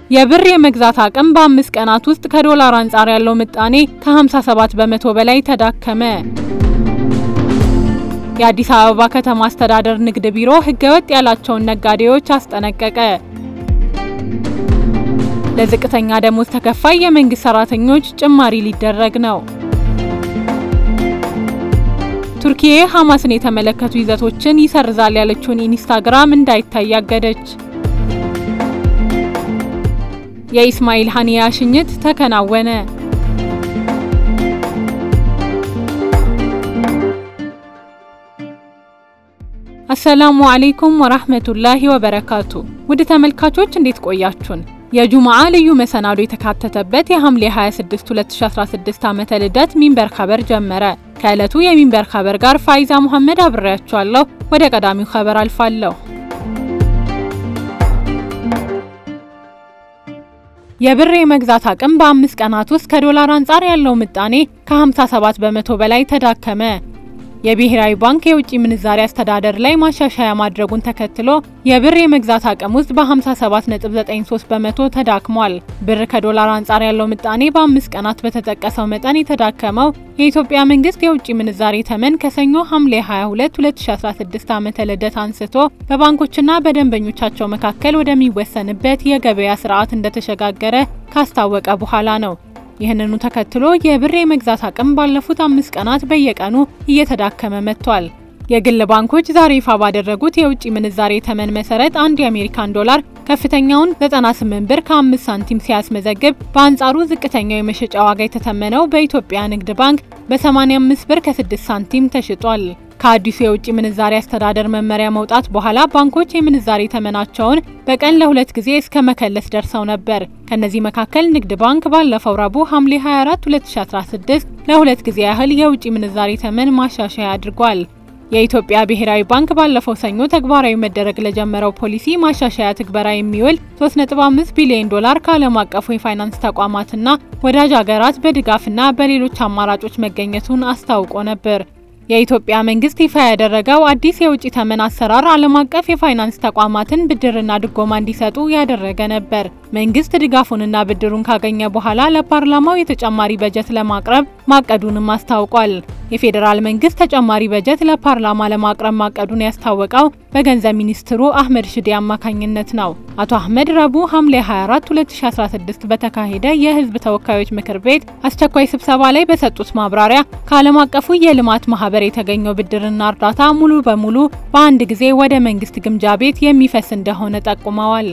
የብር የመግዛት አቅም በአምስት ቀናት ውስጥ ከዶላር አንጻር ያለው ምጣኔ ከ57 በመቶ በላይ ተዳከመ። የአዲስ አበባ ከተማ አስተዳደር ንግድ ቢሮ ህገወጥ ያላቸውን ነጋዴዎች አስጠነቀቀ። ለዝቅተኛ ደሞዝ ተከፋይ የመንግስት ሰራተኞች ጭማሪ ሊደረግ ነው። ቱርኪዬ ሐማስን የተመለከቱ ይዘቶችን ይሰርዛል ያለችውን ኢንስታግራም እንዳይታይ አገደች። የኢስማኤል ሀኒያ ሽኝት ተከናወነ። አሰላሙ አለይኩም ወራህመቱላሂ ወበረካቱ። ውድ ተመልካቾች እንዴት ቆያችሁን? የጁማዓ ልዩ መሰናዶ የተካተተበት የሐምሌ 26 2016 ዓመተ ልደት ሚንበር ኸበር ጀመረ። ከዕለቱ የሚንበር ኸበር ጋር ፋይዛ መሐመድ አብሬያችኋለሁ። ወደ ቀዳሚው ኸበር አልፋለሁ። የብር የመግዛት አቅም በአምስት ቀናት ውስጥ ከዶላር አንጻር ያለው ምጣኔ ከ57 በመቶ በላይ ተዳከመ። የብሔራዊ ባንክ የውጭ ምንዛሪ አስተዳደር ላይ ማሻሻያ ማድረጉን ተከትሎ የብር የመግዛት አቅም ውስጥ በ57.93 በመቶ ተዳክሟል። ብር ከዶላር አንጻር ያለው ምጣኔ በአምስት ቀናት በተጠቀሰው መጠን የተዳከመው የኢትዮጵያ መንግስት የውጭ ምንዛሬ ተመን ከሰኞ ሐምሌ 22 2016 ዓመተ ልደት አንስቶ በባንኮችና በደንበኞቻቸው መካከል ወደሚወሰንበት የገበያ ስርዓት እንደተሸጋገረ ካስታወቀ በኋላ ነው። ይህንኑ ተከትሎ የብር የመግዛት አቅም ባለፉት አምስት ቀናት በየቀኑ እየተዳከመ መጥቷል። የግል ባንኮች ዛሬ ይፋ ባደረጉት የውጭ ምንዛሬ ተመን መሰረት አንድ የአሜሪካን ዶላር ከፍተኛውን 98 ብር ከ5 ሳንቲም ሲያስመዘግብ በአንጻሩ ዝቅተኛው የመሸጫ ዋጋ የተተመነው በኢትዮጵያ ንግድ ባንክ በ85 ብር ከ6 ሳንቲም ተሽጧል። ከአዲሱ የውጭ ምንዛሬ አስተዳደር መመሪያ መውጣት በኋላ ባንኮች የምንዛሬ ተመናቸውን በቀን ለሁለት ጊዜ እስከ መከለስ ደርሰው ነበር። ከነዚህ መካከል ንግድ ባንክ ባለፈው ረቡዕ ሐምሌ 24 2016 ለሁለት ጊዜ ያህል የውጭ ምንዛሬ ተመን ማሻሻያ አድርጓል። የኢትዮጵያ ብሔራዊ ባንክ ባለፈው ሰኞ ተግባራዊ መደረግ ለጀመረው ፖሊሲ ማሻሻያ ትግበራ የሚውል 3.5 ቢሊዮን ዶላር ከዓለም አቀፉ የፋይናንስ ተቋማትና ወዳጅ ሀገራት በድጋፍና በሌሎች አማራጮች መገኘቱን አስታውቆ ነበር። የኢትዮጵያ መንግስት ይፋ ያደረገው አዲስ የውጭ ተመን አሰራር ዓለም አቀፍ የፋይናንስ ተቋማትን ብድርና ድጎማ እንዲሰጡ ያደረገ ነበር። መንግስት ድጋፉንና ብድሩን ካገኘ በኋላ ለፓርላማው የተጨማሪ በጀት ለማቅረብ ማቀዱንም አስታውቋል። የፌዴራል መንግስት ተጨማሪ በጀት ለፓርላማ ለማቅረብ ማቀዱን ያስታወቀው በገንዘብ ሚኒስትሩ አህመድ ሽዴ አማካኝነት ነው። አቶ አህመድ ረቡዕ ሐምሌ 24 2016 በተካሄደ የህዝብ ተወካዮች ምክር ቤት አስቸኳይ ስብሰባ ላይ በሰጡት ማብራሪያ ከዓለም አቀፉ የልማት ማህበር የተገኘው ብድርና እርዳታ ሙሉ በሙሉ በአንድ ጊዜ ወደ መንግስት ግምጃ ቤት የሚፈስ እንደሆነ ጠቁመዋል።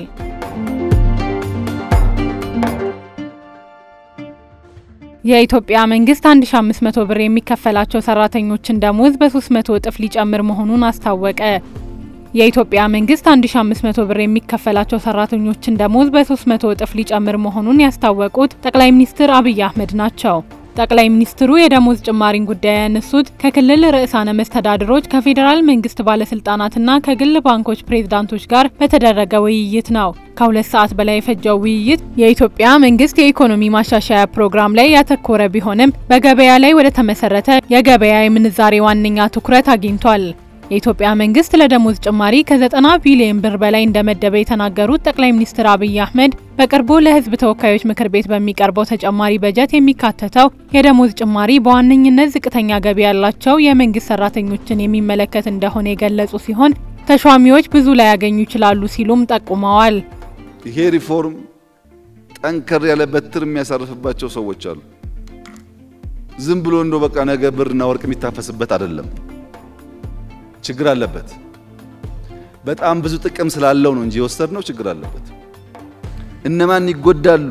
የኢትዮጵያ መንግስት 1500 ብር የሚከፈላቸው ሰራተኞችን ደሞዝ በ300 እጥፍ ሊጨምር መሆኑን አስታወቀ። የኢትዮጵያ መንግስት 1500 ብር የሚከፈላቸው ሰራተኞችን ደሞዝ በ300 እጥፍ ሊጨምር መሆኑን ያስታወቁት ጠቅላይ ሚኒስትር አብይ አህመድ ናቸው። ጠቅላይ ሚኒስትሩ የደሞዝ ጭማሪን ጉዳይ ያነሱት ከክልል ርዕሳነ መስተዳድሮች ከፌዴራል መንግስት ባለስልጣናትና ከግል ባንኮች ፕሬዝዳንቶች ጋር በተደረገ ውይይት ነው። ከሁለት ሰዓት በላይ የፈጀው ውይይት የኢትዮጵያ መንግስት የኢኮኖሚ ማሻሻያ ፕሮግራም ላይ ያተኮረ ቢሆንም በገበያ ላይ ወደ ተመሰረተ የገበያ የምንዛሬ ዋነኛ ትኩረት አግኝቷል። የኢትዮጵያ መንግስት ለደሞዝ ጭማሪ ከ90 ቢሊዮን ብር በላይ እንደመደበ የተናገሩት ጠቅላይ ሚኒስትር አብይ አህመድ በቅርቡ ለህዝብ ተወካዮች ምክር ቤት በሚቀርበው ተጨማሪ በጀት የሚካተተው የደሞዝ ጭማሪ በዋነኝነት ዝቅተኛ ገቢ ያላቸው የመንግስት ሰራተኞችን የሚመለከት እንደሆነ የገለጹ ሲሆን ተሿሚዎች ብዙ ላይ ያገኙ ይችላሉ ሲሉም ጠቁመዋል። ይሄ ሪፎርም ጠንከር ያለ በትር የሚያሳርፍባቸው ሰዎች አሉ። ዝም ብሎ እንዶ በቃ ነገ ብርና ወርቅ የሚታፈስበት አይደለም። ችግር አለበት። በጣም ብዙ ጥቅም ስላለው ነው እንጂ የወሰድነው ችግር አለበት። እነማን ይጎዳሉ?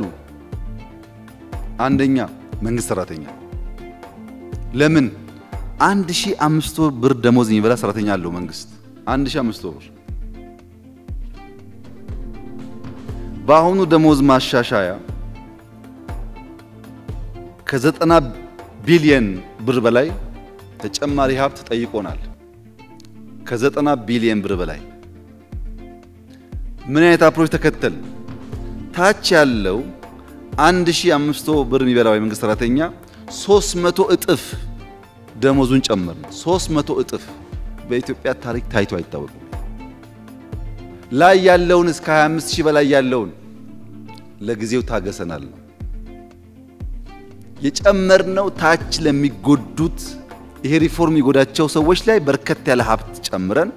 አንደኛ መንግስት ሰራተኛ። ለምን 1500 ብር ደሞዝ የሚበላ ሰራተኛ አለው መንግስት 1500 ብር። በአሁኑ ደሞዝ ማሻሻያ ከዘጠና ቢሊየን ብር በላይ ተጨማሪ ሀብት ጠይቆናል። ከዘጠና ቢሊየን ብር በላይ ምን አይነት አፕሮች ተከተል? ታች ያለው 1500 ብር የሚበላው የመንግስት ሰራተኛ 300 እጥፍ ደሞዙን ጨመር ነው። 300 እጥፍ በኢትዮጵያ ታሪክ ታይቶ አይታወቅም። ላይ ያለውን እስከ 25 ሺህ በላይ ያለውን ለጊዜው ታገሰናል ነው የጨመርነው። ታች ለሚጎዱት ይሄ ሪፎርም ይጎዳቸው ሰዎች ላይ በርከት ያለ ሀብት ጨምረን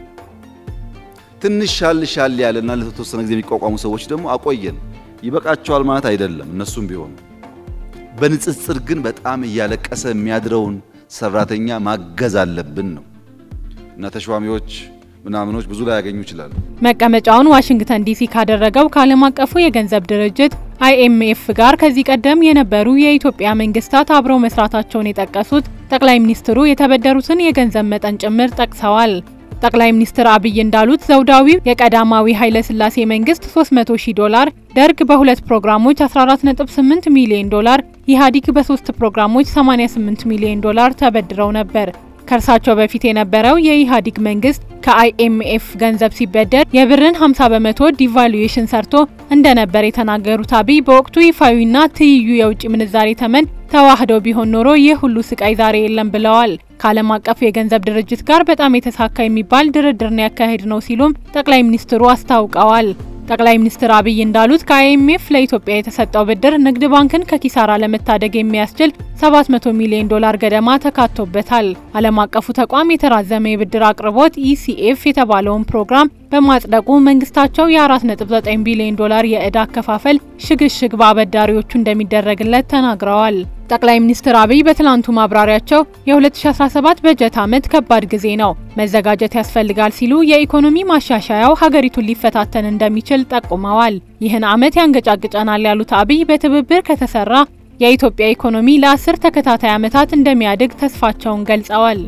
ትንሽ ሻል ሻል ያለና ለተወሰነ ጊዜ የሚቋቋሙ ሰዎች ደግሞ አቆየን። ይበቃቸዋል ማለት አይደለም። እነሱም ቢሆኑ በንጽጽር ግን በጣም እያለቀሰ የሚያድረውን ሰራተኛ ማገዝ አለብን ነው እና ተሿሚዎች ምናምኖች ብዙ ላይ ያገኙ ይችላሉ። መቀመጫውን ዋሽንግተን ዲሲ ካደረገው ከዓለም አቀፉ የገንዘብ ድርጅት አይኤምኤፍ ጋር ከዚህ ቀደም የነበሩ የኢትዮጵያ መንግስታት አብረው መስራታቸውን የጠቀሱት ጠቅላይ ሚኒስትሩ የተበደሩትን የገንዘብ መጠን ጭምር ጠቅሰዋል። ጠቅላይ ሚኒስትር አብይ እንዳሉት ዘውዳዊው የቀዳማዊ ኃይለ ሥላሴ መንግስት 300 ሺህ ዶላር፣ ደርግ በሁለት ፕሮግራሞች 14.8 ሚሊዮን ዶላር፣ ኢህአዴግ በሶስት ፕሮግራሞች 88 ሚሊዮን ዶላር ተበድረው ነበር። ከእርሳቸው በፊት የነበረው የኢህአዴግ መንግስት ከአይኤምኤፍ ገንዘብ ሲበደር የብርን 50 በመቶ ዲቫሉዌሽን ሰርቶ እንደነበር የተናገሩት አብይ በወቅቱ ይፋዊና ትይዩ የውጭ ምንዛሬ ተመን ተዋህደው ቢሆን ኖሮ ይህ ሁሉ ስቃይ ዛሬ የለም ብለዋል። ከዓለም አቀፍ የገንዘብ ድርጅት ጋር በጣም የተሳካ የሚባል ድርድር ነው ያካሄድ ነው ሲሉም ጠቅላይ ሚኒስትሩ አስታውቀዋል። ጠቅላይ ሚኒስትር አብይ እንዳሉት ከአይኤምኤፍ ለኢትዮጵያ የተሰጠው ብድር ንግድ ባንክን ከኪሳራ ለመታደግ የሚያስችል 700 ሚሊዮን ዶላር ገደማ ተካቶበታል። ዓለም አቀፉ ተቋም የተራዘመ የብድር አቅርቦት ኢሲኤፍ የተባለውን ፕሮግራም በማጽደቁ መንግስታቸው የ4.9 ቢሊዮን ዶላር የዕዳ አከፋፈል ሽግሽግ በአበዳሪዎቹ እንደሚደረግለት ተናግረዋል። ጠቅላይ ሚኒስትር አብይ በትላንቱ ማብራሪያቸው የ2017 በጀት ዓመት ከባድ ጊዜ ነው፣ መዘጋጀት ያስፈልጋል ሲሉ የኢኮኖሚ ማሻሻያው ሀገሪቱን ሊፈታተን እንደሚችል ጠቁመዋል። ይህን ዓመት ያንገጫግጨናል ያሉት አብይ በትብብር ከተሰራ የኢትዮጵያ ኢኮኖሚ ለአስር ተከታታይ ዓመታት እንደሚያድግ ተስፋቸውን ገልጸዋል።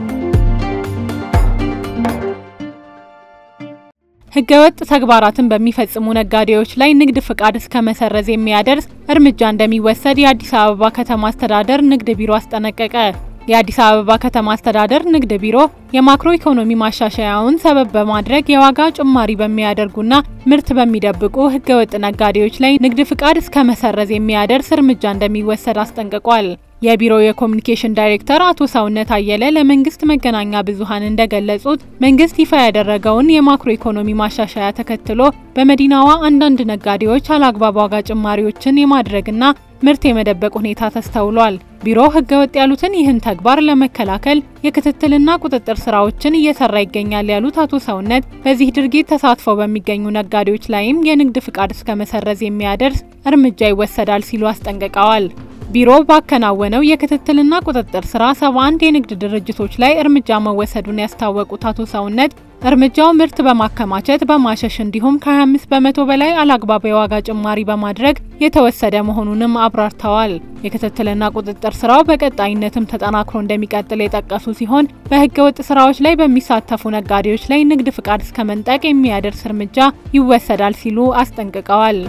ህገወጥ ተግባራትን በሚፈጽሙ ነጋዴዎች ላይ ንግድ ፍቃድ እስከ መሰረዝ የሚያደርስ እርምጃ እንደሚወሰድ የአዲስ አበባ ከተማ አስተዳደር ንግድ ቢሮ አስጠነቀቀ። የአዲስ አበባ ከተማ አስተዳደር ንግድ ቢሮ የማክሮ ኢኮኖሚ ማሻሻያውን ሰበብ በማድረግ የዋጋ ጭማሪ በሚያደርጉና ምርት በሚደብቁ ህገወጥ ነጋዴዎች ላይ ንግድ ፍቃድ እስከ መሰረዝ የሚያደርስ እርምጃ እንደሚወሰድ አስጠንቅቋል። የቢሮው የኮሚኒኬሽን ዳይሬክተር አቶ ሰውነት አየለ ለመንግስት መገናኛ ብዙኃን እንደገለጹት መንግስት ይፋ ያደረገውን የማክሮ ኢኮኖሚ ማሻሻያ ተከትሎ በመዲናዋ አንዳንድ ነጋዴዎች አላግባብ ዋጋ ጭማሪዎችን የማድረግና ምርት የመደበቅ ሁኔታ ተስተውሏል። ቢሮ ህገወጥ ያሉትን ይህን ተግባር ለመከላከል የክትትልና ቁጥጥር ስራዎችን እየሰራ ይገኛል ያሉት አቶ ሰውነት በዚህ ድርጊት ተሳትፈው በሚገኙ ነጋዴዎች ላይም የንግድ ፍቃድ እስከ መሰረዝ የሚያደርስ እርምጃ ይወሰዳል ሲሉ አስጠንቅቀዋል። ቢሮ ባከናወነው የክትትልና ቁጥጥር ስራ 71 የንግድ ድርጅቶች ላይ እርምጃ መወሰዱን ያስታወቁት አቶ ሰውነት እርምጃው ምርት በማከማቸት በማሸሽ እንዲሁም ከ25 በመቶ በላይ አላግባብ የዋጋ ጭማሪ በማድረግ የተወሰደ መሆኑንም አብራርተዋል። የክትትልና ቁጥጥር ስራው በቀጣይነትም ተጠናክሮ እንደሚቀጥል የጠቀሱ ሲሆን በህገ ወጥ ስራዎች ላይ በሚሳተፉ ነጋዴዎች ላይ ንግድ ፍቃድ እስከ መንጠቅ የሚያደርስ እርምጃ ይወሰዳል ሲሉ አስጠንቅቀዋል።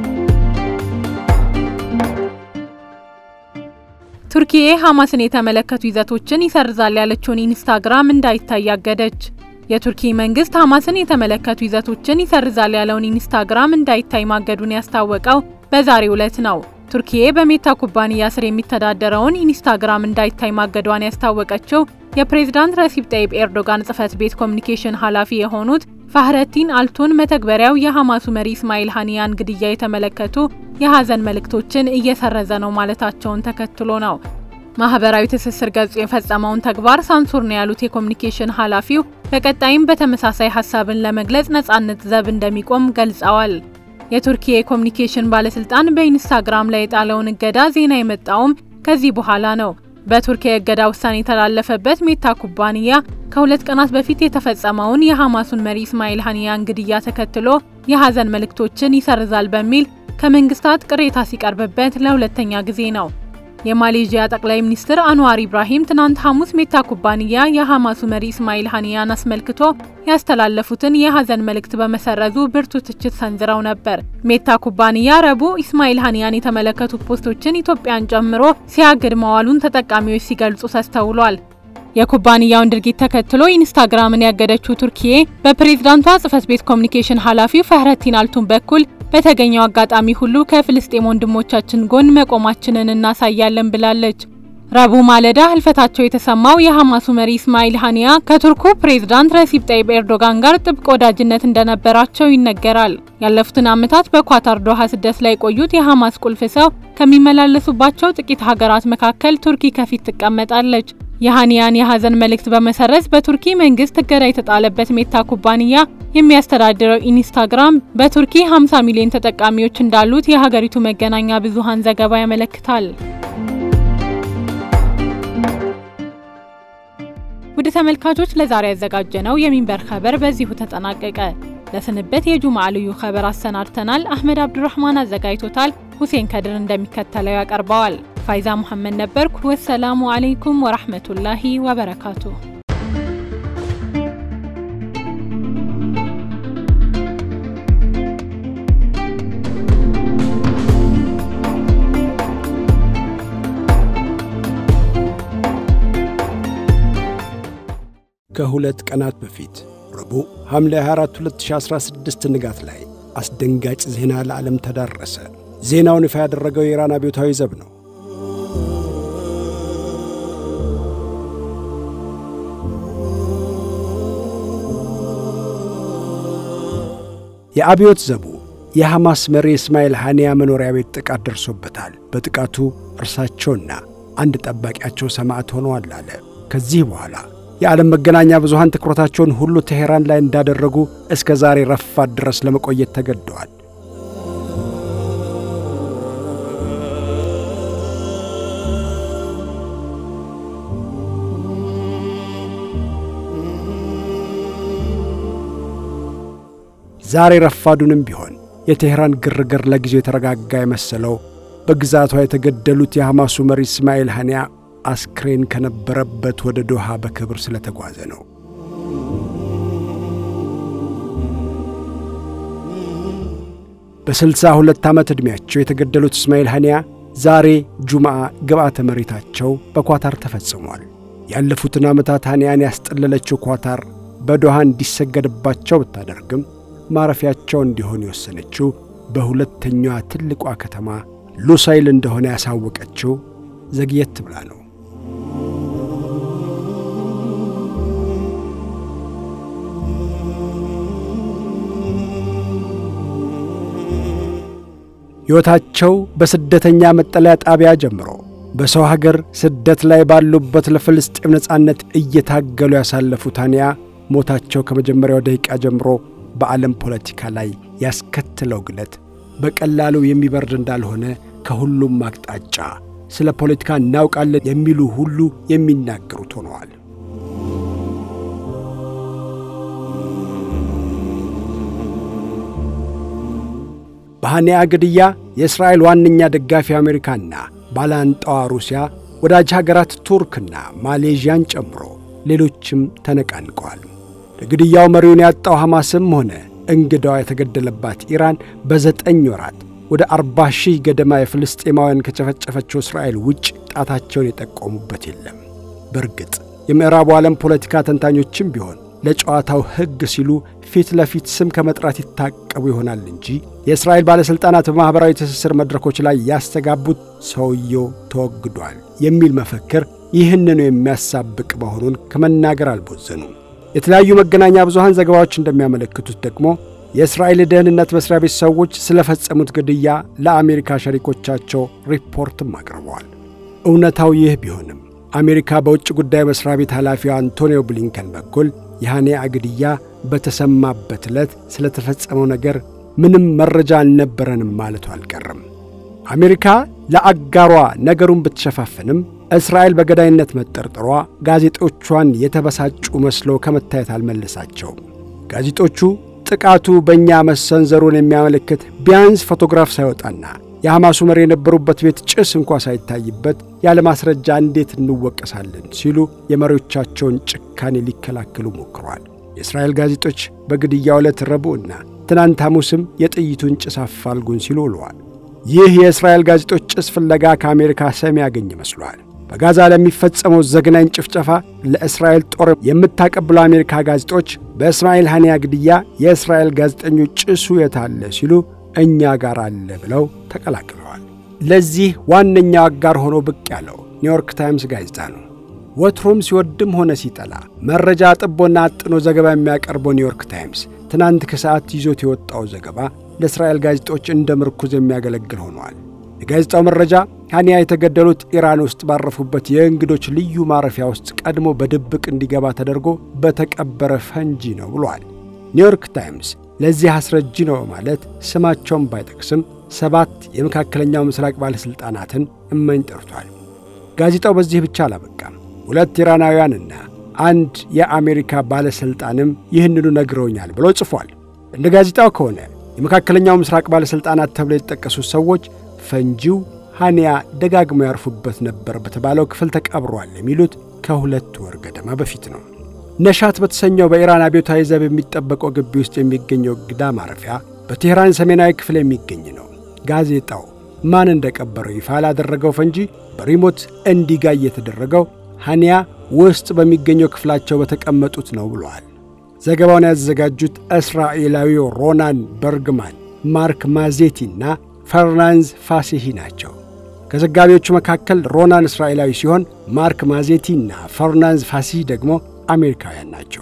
ቱርኪዬ ሐማስን የተመለከቱ ይዘቶችን ይሰርዛል ያለችውን ኢንስታግራም እንዳይታይ አገደች። የቱርኪ መንግስት ሐማስን የተመለከቱ ይዘቶችን ይሰርዛል ያለውን ኢንስታግራም እንዳይታይ ማገዱን ያስታወቀው በዛሬው ዕለት ነው። ቱርኪዬ በሜታ ኩባንያ ስር የሚተዳደረውን ኢንስታግራም እንዳይታይ ማገዷን ያስታወቀችው የፕሬዝዳንት ረሲፕ ጠይብ ኤርዶጋን ጽህፈት ቤት ኮሚኒኬሽን ኃላፊ የሆኑት ፋህረቲን አልቱን መተግበሪያው የሐማሱ መሪ እስማኤል ሀኒያን ግድያ የተመለከቱ የሀዘን መልእክቶችን እየሰረዘ ነው ማለታቸውን ተከትሎ ነው። ማህበራዊ ትስስር ገጹ የፈጸመውን ተግባር ሳንሱር ነው ያሉት የኮሚኒኬሽን ኃላፊው በቀጣይም በተመሳሳይ ሀሳብን ለመግለጽ ነጻነት ዘብ እንደሚቆም ገልጸዋል። የቱርኪ የኮሚኒኬሽን ባለስልጣን በኢንስታግራም ላይ የጣለውን እገዳ ዜና የመጣውም ከዚህ በኋላ ነው። በቱርክ የእገዳ ውሳኔ የተላለፈበት ሜታ ኩባንያ ከሁለት ቀናት በፊት የተፈጸመውን የሐማሱን መሪ እስማኤል ሀኒያን ግድያ ተከትሎ የሀዘን መልእክቶችን ይሰርዛል በሚል ከመንግስታት ቅሬታ ሲቀርብበት ለሁለተኛ ጊዜ ነው። የማሌዥያ ጠቅላይ ሚኒስትር አንዋር ኢብራሂም ትናንት ሐሙስ ሜታ ኩባንያ የሐማሱ መሪ እስማኤል ሀኒያን አስመልክቶ ያስተላለፉትን የሀዘን መልእክት በመሰረዙ ብርቱ ትችት ሰንዝረው ነበር። ሜታ ኩባንያ ረቡዕ ኢስማኤል ሀኒያን የተመለከቱ ፖስቶችን ኢትዮጵያን ጨምሮ ሲያግድ መዋሉን ተጠቃሚዎች ሲገልጹ ተስተውሏል። የኩባንያውን ድርጊት ተከትሎ ኢንስታግራምን ያገደችው ቱርኪዬ በፕሬዝዳንቷ ጽህፈት ቤት ኮሚኒኬሽን ኃላፊው ፈህረቲን አልቱን በኩል በተገኘው አጋጣሚ ሁሉ ከፍልስጤም ወንድሞቻችን ጎን መቆማችንን እናሳያለን ብላለች። ረቡዕ ማለዳ ህልፈታቸው የተሰማው የሐማሱ መሪ እስማኤል ሀኒያ ከቱርኩ ፕሬዝዳንት ረሲብ ጠይብ ኤርዶጋን ጋር ጥብቅ ወዳጅነት እንደነበራቸው ይነገራል። ያለፉትን ዓመታት በኳታር ዶሃ ስደት ላይ የቆዩት የሐማስ ቁልፍ ሰው ከሚመላለሱባቸው ጥቂት ሀገራት መካከል ቱርኪ ከፊት ትቀመጣለች። የሀኒያን የሀዘን መልእክት በመሰረዝ በቱርኪ መንግስት እገዳ የተጣለበት ሜታ ኩባንያ የሚያስተዳድረው ኢንስታግራም በቱርኪ 50 ሚሊዮን ተጠቃሚዎች እንዳሉት የሀገሪቱ መገናኛ ብዙሃን ዘገባ ያመለክታል። ውድ ተመልካቾች ለዛሬ ያዘጋጀነው የሚንበር ኸበር በዚሁ ተጠናቀቀ። ለስንበት የጁምዓ ልዩ ኸበር አሰናድተናል። አህመድ አብዱራህማን አዘጋጅቶታል። ሁሴን ከድር እንደሚከተለው ያቀርበዋል። ፋይዛ ሙሐመድ ነበርኩ። ወሰላሙ አለይኩም ወራህመቱላሂ ወበረካቱ። ከሁለት ቀናት በፊት ረቡዕ ሐምሌ 24 2016 ንጋት ላይ አስደንጋጭ ዜና ለዓለም ተዳረሰ። ዜናውን ይፋ ያደረገው የኢራን አብዮታዊ ዘብ ነው። የአብዮት ዘቡ የሐማስ መሪ እስማኤል ሐኒያ መኖሪያ ቤት ጥቃት ደርሶበታል። በጥቃቱ እርሳቸውና አንድ ጠባቂያቸው ሰማዕት ሆነዋል አለ። ከዚህ በኋላ የዓለም መገናኛ ብዙሃን ትኩረታቸውን ሁሉ ቴሄራን ላይ እንዳደረጉ እስከ ዛሬ ረፋት ድረስ ለመቆየት ተገደዋል። ዛሬ ረፋዱንም ቢሆን የቴሄራን ግርግር ለጊዜው የተረጋጋ የመሰለው በግዛቷ የተገደሉት የሐማሱ መሪ እስማኤል ሐኒያ አስክሬን ከነበረበት ወደ ዶሃ በክብር ስለተጓዘ ነው። በስልሳ ሁለት ዓመት ዕድሜያቸው የተገደሉት እስማኤል ሐኒያ ዛሬ ጁምዓ ግብዓተ መሬታቸው በኳታር ተፈጽሟል። ያለፉትን ዓመታት ሐኒያን ያስጠለለችው ኳታር በዶሃ እንዲሰገድባቸው ብታደርግም ማረፊያቸው እንዲሆን የወሰነችው በሁለተኛዋ ትልቋ ከተማ ሉሳይል እንደሆነ ያሳወቀችው ዘግየት ብላ ነው። ሕይወታቸው በስደተኛ መጠለያ ጣቢያ ጀምሮ በሰው ሀገር ስደት ላይ ባሉበት ለፍልስጤም ነጻነት እየታገሉ ያሳለፉት ሐኒያ ሞታቸው ከመጀመሪያው ደቂቃ ጀምሮ በዓለም ፖለቲካ ላይ ያስከትለው ግለት በቀላሉ የሚበርድ እንዳልሆነ ከሁሉም አቅጣጫ ስለ ፖለቲካ እናውቃለን የሚሉ ሁሉ የሚናገሩት ሆነዋል። በሐኒያ ግድያ የእስራኤል ዋነኛ ደጋፊ አሜሪካና ባላንጣዋ ሩሲያ፣ ወዳጅ ሀገራት ቱርክና ማሌዥያን ጨምሮ ሌሎችም ተነቃንቀዋል። ለግድያው መሪውን ያጣው ሐማስም ሆነ እንግዳዋ የተገደለባት ኢራን በዘጠኝ ወራት ወደ አርባ ሺህ ገደማ የፍልስጤማውያን ከጨፈጨፈችው እስራኤል ውጭ ጣታቸውን የጠቆሙበት የለም። በእርግጥ የምዕራቡ ዓለም ፖለቲካ ተንታኞችም ቢሆን ለጨዋታው ሕግ ሲሉ ፊት ለፊት ስም ከመጥራት ይታቀቡ ይሆናል እንጂ የእስራኤል ባለሥልጣናት በማኅበራዊ ትስስር መድረኮች ላይ ያስተጋቡት ሰውየው ተወግዷል የሚል መፈክር ይህንኑ የሚያሳብቅ መሆኑን ከመናገር አልቦዘኑም። የተለያዩ መገናኛ ብዙሃን ዘገባዎች እንደሚያመለክቱት ደግሞ የእስራኤል ደህንነት መስሪያ ቤት ሰዎች ስለፈጸሙት ግድያ ለአሜሪካ ሸሪኮቻቸው ሪፖርትም አቅርበዋል። እውነታው ይህ ቢሆንም አሜሪካ በውጭ ጉዳይ መስሪያ ቤት ኃላፊው አንቶኒዮ ብሊንከን በኩል የሐኒያ ግድያ በተሰማበት ዕለት ስለተፈጸመው ነገር ምንም መረጃ አልነበረንም ማለቱ አልቀረም። አሜሪካ ለአጋሯ ነገሩን ብትሸፋፍንም እስራኤል በገዳይነት መጠርጠሯ ጋዜጦቿን የተበሳጩ መስለው ከመታየት አልመለሳቸውም። ጋዜጦቹ ጥቃቱ በእኛ መሰንዘሩን የሚያመለክት ቢያንስ ፎቶግራፍ ሳይወጣና የሐማሱ መሪ የነበሩበት ቤት ጭስ እንኳ ሳይታይበት ያለ ማስረጃ እንዴት እንወቀሳለን ሲሉ የመሪዎቻቸውን ጭካኔ ሊከላከሉ ሞክረዋል። የእስራኤል ጋዜጦች በግድያው ዕለት ረቡዕና ትናንት ሐሙስም የጥይቱን ጭስ አፋልጉን ሲሉ ውለዋል። ይህ የእስራኤል ጋዜጦች ጭስ ፍለጋ ከአሜሪካ ሰሚ ያገኝ ይመስሏል። በጋዛ ለሚፈጸመው ዘግናኝ ጭፍጨፋ ለእስራኤል ጦር የምታቀብለው አሜሪካ ጋዜጦች በእስማኤል ሐኒያ ግድያ የእስራኤል ጋዜጠኞች ጭሱ የታለ ሲሉ እኛ ጋር አለ ብለው ተቀላቅለዋል። ለዚህ ዋነኛው አጋር ሆኖ ብቅ ያለው ኒውዮርክ ታይምስ ጋዜጣ ነው። ወትሮም ሲወድም ሆነ ሲጠላ መረጃ አጥቦና አጥኖ ዘገባ የሚያቀርበው ኒውዮርክ ታይምስ ትናንት ከሰዓት ይዞት የወጣው ዘገባ ለእስራኤል ጋዜጦች እንደ ምርኩዝ የሚያገለግል ሆነዋል። የጋዜጣው መረጃ ሃኒያ የተገደሉት ኢራን ውስጥ ባረፉበት የእንግዶች ልዩ ማረፊያ ውስጥ ቀድሞ በድብቅ እንዲገባ ተደርጎ በተቀበረ ፈንጂ ነው ብሏል። ኒውዮርክ ታይምስ ለዚህ አስረጂ ነው ማለት ስማቸውን ባይጠቅስም ሰባት የመካከለኛው ምስራቅ ባለሥልጣናትን እመኝ ጠርቷል። ጋዜጣው በዚህ ብቻ አላበቃም። ሁለት ኢራናውያንና አንድ የአሜሪካ ባለሥልጣንም ይህንኑ ነግረውኛል ብሎ ጽፏል። እንደ ጋዜጣው ከሆነ የመካከለኛው ምስራቅ ባለሥልጣናት ተብለው የተጠቀሱት ሰዎች ፈንጂው ሃኒያ ደጋግመው ያርፉበት ነበር በተባለው ክፍል ተቀብሯል የሚሉት ከሁለት ወር ገደማ በፊት ነው። ነሻት በተሰኘው በኢራን አብዮታዊ ዘብ የሚጠበቀው ግቢ ውስጥ የሚገኘው እንግዳ ማረፊያ በቴህራን ሰሜናዊ ክፍል የሚገኝ ነው። ጋዜጣው ማን እንደቀበረው ይፋ ላደረገው ፈንጂ በሪሞት እንዲጋይ የተደረገው ሃኒያ ውስጥ በሚገኘው ክፍላቸው በተቀመጡት ነው ብለዋል። ዘገባውን ያዘጋጁት እስራኤላዊው ሮናን በርግማን፣ ማርክ ማዜቲና ፈርናንዝ ፋሲሂ ናቸው። ከዘጋቢዎቹ መካከል ሮናን እስራኤላዊ ሲሆን ማርክ ማዜቲና ፈርናንዝ ፋሲሂ ደግሞ አሜሪካውያን ናቸው።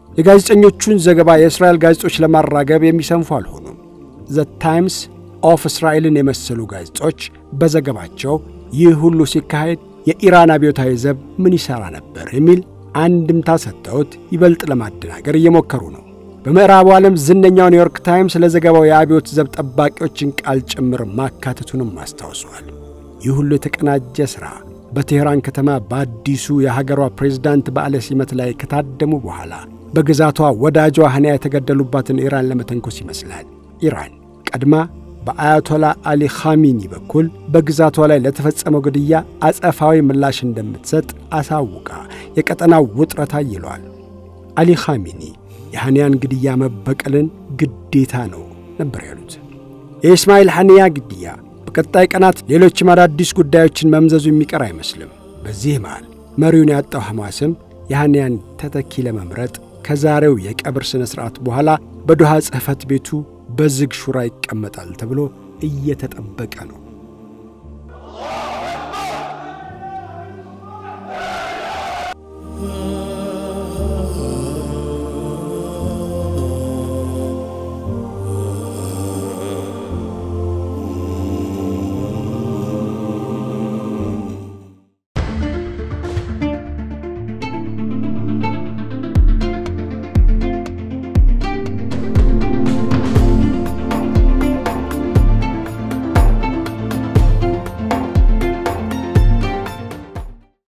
የጋዜጠኞቹን ዘገባ የእስራኤል ጋዜጦች ለማራገብ የሚሰንፉ አልሆኑም። ዘ ታይምስ ኦፍ እስራኤልን የመሰሉ ጋዜጦች በዘገባቸው ይህ ሁሉ ሲካሄድ የኢራን አብዮታዊ ዘብ ምን ይሠራ ነበር የሚል አንድምታ ሰጥተውት ይበልጥ ለማደናገር እየሞከሩ ነው። በምዕራቡ ዓለም ዝነኛው ኒውዮርክ ታይምስ ለዘገባው የአብዮት ዘብ ጠባቂዎችን ቃል ጭምር ማካተቱንም አስታውሰዋል። ይህ ሁሉ የተቀናጀ ሥራ በቴህራን ከተማ በአዲሱ የሀገሯ ፕሬዝዳንት በዓለ ሲመት ላይ ከታደሙ በኋላ በግዛቷ ወዳጇ ሃኒያ የተገደሉባትን ኢራን ለመተንኮስ ይመስላል። ኢራን ቀድማ በአያቶላ አሊ ኻሚኒ በኩል በግዛቷ ላይ ለተፈጸመው ግድያ አጸፋዊ ምላሽ እንደምትሰጥ አሳውቃ የቀጠናው ውጥረት አይሏል። አሊ ኻሚኒ የሃኒያን ግድያ መበቀልን ግዴታ ነው ነበር ያሉት። የኢስማኤል ሐኒያ ግድያ በቀጣይ ቀናት ሌሎችም አዳዲስ ጉዳዮችን መምዘዙ የሚቀር አይመስልም። በዚህ መሃል መሪውን ያጣው ሐማስም የሐኒያን ተተኪ ለመምረጥ ከዛሬው የቀብር ሥነ ሥርዓት በኋላ በዶሃ ጽሕፈት ቤቱ በዝግ ሹራ ይቀመጣል ተብሎ እየተጠበቀ ነው።